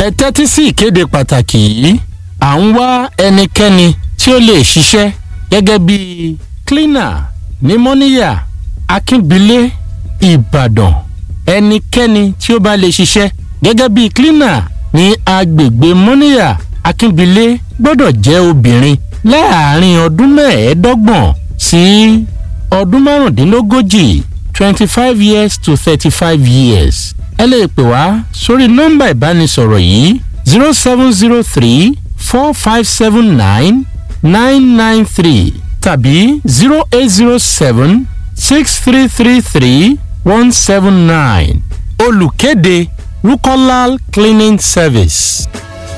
ẹ tẹ́tí sí ìkéde pàtàkì yìí à ń wá ẹnikẹ́ni tí ó lè ṣiṣẹ́ gẹ́gẹ́ bí cleaner ní mọ́níyà akínbílé ìbàdàn ẹnikẹ́ni tí ó bá lè ṣiṣẹ́ gẹ́gẹ́ bí cleaner ní agbègbè mọ́níyà akínbílé gbọ́dọ̀ jẹ́ obìnrin láàárín ọdún mẹ́ẹ̀ẹ́dọ́gbọ̀n sí ọdún márùndínlógójì twenty five years to thirty five years ẹ lè pè wá sórí nọ́mbà ìbánisọ̀rọ̀ yìí zero seven zero three four five seven nine nine nine three tàbí zero eight zero seven six three three three one seven nine olùkéde rukolal cleaning service.